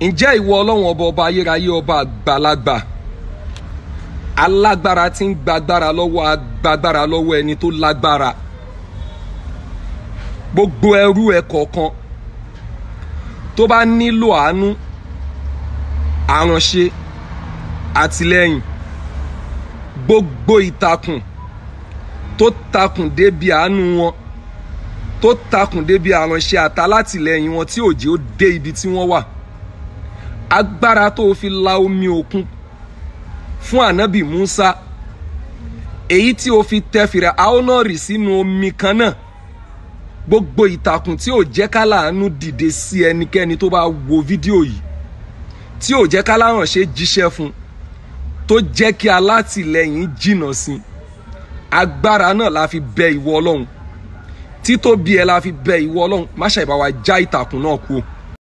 ǹjẹ́ ìwọ ọlọ́run ọba ọba ayérayé ọba àgbàlagbà alágbára tí ń gbàgbára lọ́wọ́ agbágbára lọ́wọ́ ẹni tó lágbára gbogbo ẹrú ẹ kọ̀ọ̀kan tó bá nílò àánú àránṣe àtìlẹ́yìn gbogbo ìtakùn tó takùn débi àánú wọn tó takùn débi àránṣe àtàlátìlẹ́yìn wọn tí òjì ó dé ibi tí wọ́n wà agbára tó fi la omi òkun fún ànábì Musa èyí tí o fi tẹ fìrà aonori sínú omi kan náà gbogbo ìtàkùn tí ò jẹ́ ká láàánú dìde sí ẹnikẹ́ni tó bá wo fídíò yìí tí ò jẹ́ ká láhànṣe jíṣẹ́ fún tó jẹ́ kí alátìlẹyìn jìnnà sí agbára náà la fi bẹ ìwọ ọlọ́run títóbi ẹ la fi bẹ ìwọ ọlọ́run má ṣàìbá wa já ìtàkùn náà kú o